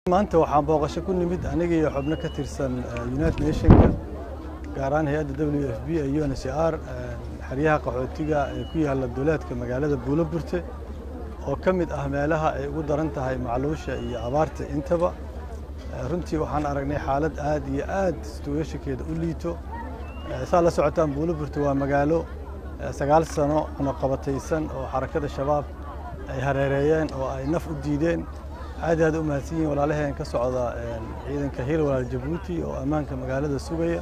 maanta waxaan booqasho ku nimid aniga iyo xubno ka tirsan united nationka gaar ahaan hay-adda w f b ee u n c r xeryaha qaxootiga ee ku yaalla duleedka magaalada buuloburte oo ka mid ah meelaha ay ugu daran tahay macluusha iyo abaarta intaba runtii waxaan aragnay xaalad aad iyo aad situweeshinkeeda u liito saa la socotaan buuloburte waa magaalo sagaal sano cunaqabataysan oo xarakada shabaab ay hareereeyeen oo ay naf u diideen aad aad u mahadsan yihiin walaalaheen ka socda ciidanka hiil walaal jabuuti oo ammaanka magaalada sugaya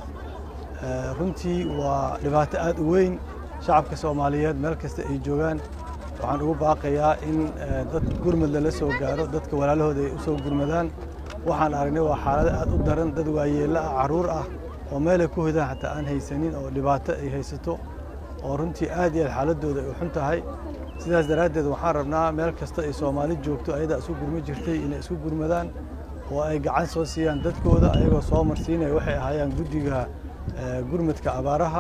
runtii waa dhibaato aad u weyn shacabka soomaaliyeed meel kasta ay joogaan waxaan ugu baaqayaa in dad gurmad lala soo gaaro dadka walaalahooda ay u soo gurmadaan waxaan aragnay waa xaalado aad u daran dad waayeello ah carruur ah oo meelay ku hodaan xataa aan haysanin oo dhibaato ay haysato oo runtii aad iyo aad xaaladooda ay u xun tahay sidaas daraaddeed waxaan rabnaa meel kasta ay soomaali joogto ayadaa isu gurma jirtay inay isu gurmadaan oo ay gacan soo siiyaan dadkooda ayagoo soo marsiinaya waxay ahaayaan guddiga gurmadka abaaraha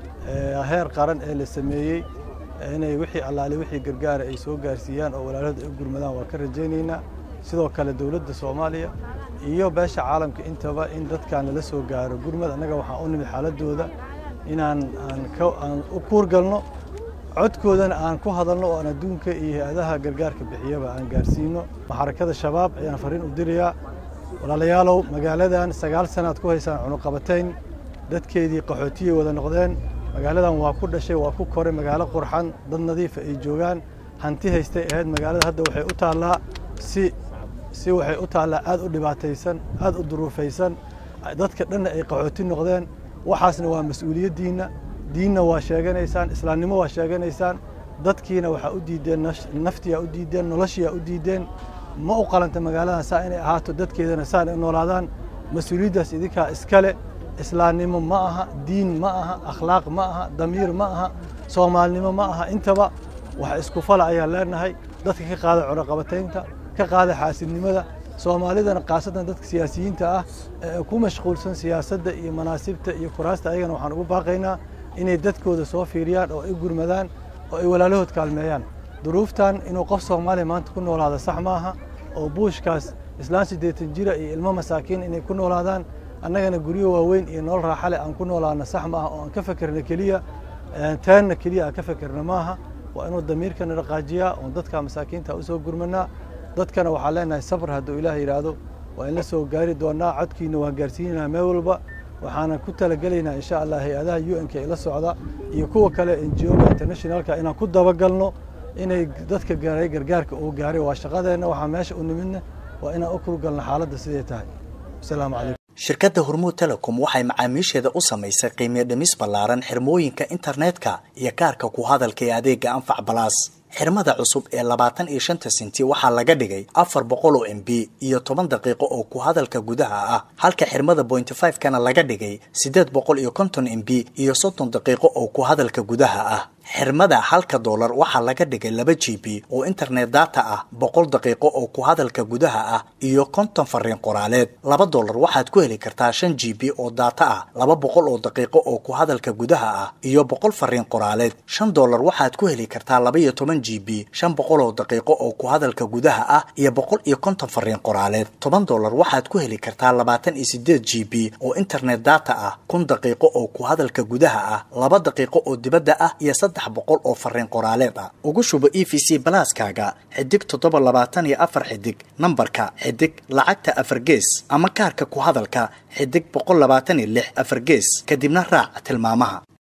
heer qaran ee la sameeyey inay wixii allaale wixii gargaara ay soo gaarsiiyaan oo walaalahooda ay u gurmadaan waa ka rajaynaynaa sidoo kale dowladda soomaaliya iyo beesha caalamka intaba in dadkan lala soo gaaro gurmad annaga waxaan u nimid xaaladooda inaan aan u kuurgalno codkoodana aan ku hadalno oo aan adduunka iyo hay-adaha gargaarka bixiyaba aan gaarsiino xarakada shabaab ayaan fariin u dirayaa walaalayaalow magaaladan sagaal sanaad ku haysaan cunuqabatayn dadkeedii qaxootiyay wada noqdeen magaaladan waa ku dhashay waa ku koray magaalo qurxan dad nadiifa ay joogaan hanti haystay ahayd magaalada hadda waxay u taallaa si si waxay u taallaa aad u dhibaataysan aad u duruufaysan dadka dhanna ay qaxooti noqdeen waxaasna waa mas-uuliyaddiinna diinna waa sheeganaysaan islaamnimo waa sheeganaysaan dadkiina waxaa u diideen naftiyaa u diideen noloshiyaa u diideen ma u qalanta magaaladan saa inay ahaato dadkeedana saan ay noolaadaan mas-uuliyaddaas idinkaa iskale islaamnimo ma aha diin ma aha akhlaaq ma aha damiir ma aha soomaalinimo ma aha intaba wax isku fala ayaan leenahay dadka ka qaada cunaqabataynta ka qaada xaasidnimada soomaalidana khaasatan dadka siyaasiyiinta ah ee ku mashquulsan siyaasadda iyo manaasibta iyo kuraasta ayagana waxaan ugu baaqaynaa inay dadkooda soo fiiriyaan oo ay gurmadaan oo ay walaalahood kaalmeeyaan duruuftan inuu qof soomaaliya maanta ku noolaada sax maaha oo buushkaas islaan siddeetan jira iyo ilmo masaakiin inay ku noolaadaan annagana guryo waaweyn iyo nolol raaxale aan ku noolaana sax maaha oo aan ka fekerna keliya teenna keliya aan ka fekerna maaha waa inuu damiirkana dhaqaajiyaa oon dadka masaakiinta u soo gurmanaa dadkana waxaan leenahay sabr hadduu ilaah yidhaahdo waa in la soo gaari doonaa codkiina waan gaarsiinaynaa meel walba waxaanan ku talagelaynaa insha allah hay-adaha u n k ila socda iyo kuwa kale enjioga internationalka inaan ku dabagalno inay dadka gaaray gargaarka uu gaaray waa shaqadeenna waxaa meesha u nimidna waa inaan u kurgalno xaaladda siday tahay asalaamu calaykum shirkadda hormuud telecom waxay macaamiisheeda u samaysay qiimiyo dhimis ballaaran xirmooyinka internetka iyo kaarka ku hadalka ee adeega anfac balaas xirmada cusub ee labaatan iyo shanta senti waxaa laga dhigay afar boqol oo m b iyo toban daqiiqo oo ku hadalka gudaha ah halka xirmada bointy five kana laga dhigay siddeed boqol iyo konton m b iyo soddon daqiiqo oo ku hadalka gudaha ah xirmada halka doolar waxaa laga dhigay laba g b oo internet data ah boqol daqiiqo oo ku hadalka gudaha ah iyo konton fariin qoraaleed laba doolar waxaad ku heli kartaa shan g b oo data ah laba boqol oo daqiiqo oo ku hadalka gudaha ah iyo boqol fariin qoraaleed shan doolar waxaad ku heli kartaa laba iyo toban g b shan boqol oo daqiiqo oo ku hadalka gudaha ah iyo boqol iyo konton fariin qoraaleed toban doolar waxaad ku heli kartaa labaatan iyo sideed g b oo internet data ah kun daqiiqo oo ku hadalka gudaha ah laba daqiiqo oo dibadda ah iyo boqol oo fariin qoraaleed ah ugu shubo e v c balaaskaaga xidig toddoba labaatan iyo afar xidig nambarka xidig lacagta afar gees ama kaarka ku hadalka xidig boqol labaatan iyo lix afar gees kadibna raac tilmaamaha